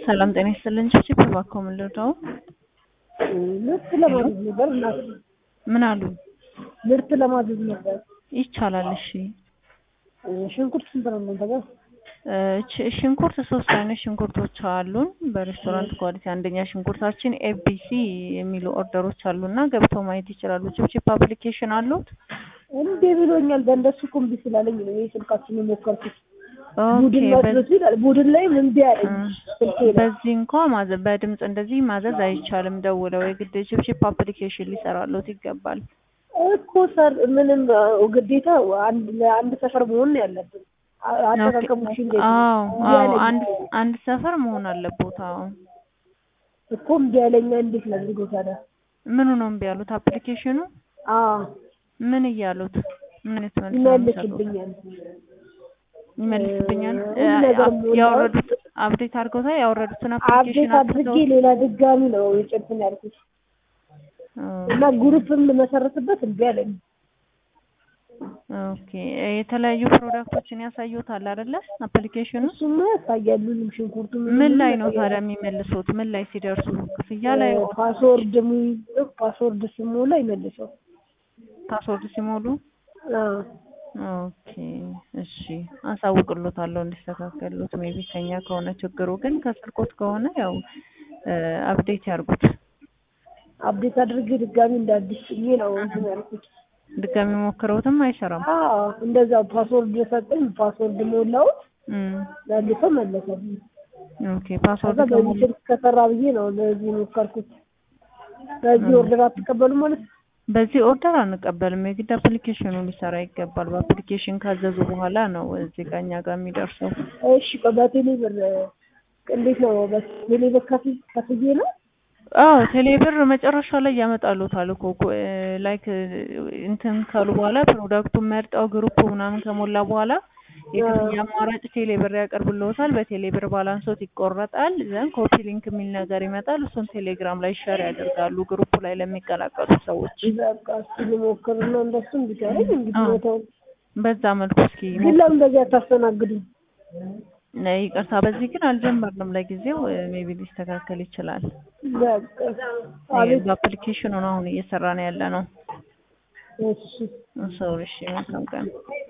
ሰላም ጤና ይስጥልን። ጭብጭብ እባክዎ ምን ልርዳው? ምርት ለማዘዝ ነበር እናት ምን አሉ? ምርት ለማዘዝ ነበር። ይቻላል። እሺ ሽንኩርት ስንት ነው እናንተ ጋር? እ ሽንኩርት ሶስት አይነት ሽንኩርቶች አሉን በሬስቶራንት ኳሊቲ። አንደኛ ሽንኩርታችን ኤቢሲ የሚሉ ኦርደሮች አሉና ገብተው ማየት ይችላሉ። ጭብጭብ አፕሊኬሽን አሉት? እምቢ ብሎኛል። በእንደሱ እኮ እምቢ ስላለኝ ነው ይሄ ስልካችን የሞከርኩት። ኦኬ ቡድን ማዘዝ ይላል። ቡድን ላይም እምቢ አለኝ ስልኬ ላይ። በዚህ እንኳ ማዘዝ በድምጽ እንደዚህ ማዘዝ አይቻልም። ደውለው የግድ ጭብጭብ አፕሊኬሽን ሊሰራሎት ይገባል። እኮ ሰር ምንም ግዴታ አንድ ለአንድ ሰፈር መሆን ነው ያለብን። አ- አጠቃቀሙ እሺ እንዴት ነው? አዎ እምቢ አዎ አለኝ። አንድ አንድ ሰፈር መሆን አለቦት። አዎ እኮ እምቢ አለኝ። እንዴት ላድርገው ታዲያ? ምኑ ነው እምቢ ያሉት? አፕሊኬሽኑ አዎ ምን እያሉት? ምን የተመልሰው ነው የሚሰጡት? ይመልስብኛል። ይመልስብኛል። ሁሉ ነገር አፕ- ሞላው። ያወረዱት አፕዴት አድርገውታል። ያወረዱትን አፕዴት አፕሊኬሽን አድርጌ አጥተው ሌላ ድጋሚ ነው የጭንትን ያልኩት እና ግሩፕም ልመሰርትበት እምቢ አለኝ። ኦኬ የተለያዩ ፕሮዳክቶችን ያሳዩታል አይደለ? አፕሊኬሽኑ እሱማ ያሳያል። ሁሉም ሽንኩርቱ ምን ላይ ነው ታዲያ የሚመልሱት? ምን ላይ ሲደርሱ ክፍያ ላይ ፓስወርድ የሚይዘው ፓስወርድ ሲሞላ ይመልሰው። ፓስወርድ ሲሞሉ አዎ ኦኬ እሺ፣ አሳውቅሎታለሁ እንዲስተካከሉት። ሜቢ ከኛ ከሆነ ችግሩ ግን ከስልኮት ከሆነ ያው አፕዴት ያርጉት። አፕዴት አድርጌ ድጋሚ እንደ አዲስ ጭኜ ነው እንትን ያልኩት። ድጋሚ ሞክረውትም አይሰራም። አዎ እንደዛው ፓስወርድ ሰጠኝ። ፓስወርድ ሞላሁት እም መልሶ መለሰልኝ። ኦኬ ከዛ ፓስወርድ በዚህ ከሞሉ ስልክ ከሰራ ብዬ ነው ለዚህ ሞከርኩት። በዚህ ኦርደር አትቀበሉም ማለት ነው? በዚህ ኦርደር አንቀበልም። የግድ አፕሊኬሽኑ ሊሰራ ይገባል። በአፕሊኬሽን ካዘዙ በኋላ ነው እዚህ ጋር እኛ ጋር የሚደርሰው። እሺ ቆይ በቴሌ ብር እንዴት ነው? በቴሌ ብር ከፍ- ከፍዬ ነው? አዎ ቴሌብር መጨረሻ ላይ ያመጣሉታል እኮ ኮ- እ ላይክ እንትን ካሉ በኋላ ፕሮዳክቱን መርጠው ግሩፕ ምናምን ከሞላ በኋላ የክፍያ አማራጭ ቴሌብር ያቀርብልዎታል። በቴሌብር ባላንሶት ይቆረጣል። ዘን ኮፒ ሊንክ የሚል ነገር ይመጣል። እሱን ቴሌግራም ላይ ሸር ያደርጋሉ ግሩፕ ላይ ለሚቀላቀሉ ሰዎች። በቃ እስኪ ልሞክርና እንደሱ እንዲቀረኝ እንግዲህ አዎ። ቦታው በዛ መልኩ እስኪ ግን ለምን እንደዚህ አታስተናግዱም? ነ- ይቅርታ፣ በዚህ ግን አልጀመርንም ለጊዜው። ሜቢ ሊስተካከል ይችላል። በቃ አቤት በአፕሊኬሽኑ ነው አሁን እየሰራ ነው ያለ ነው። እሺ ሰው እሺ፣ መልካም ቀን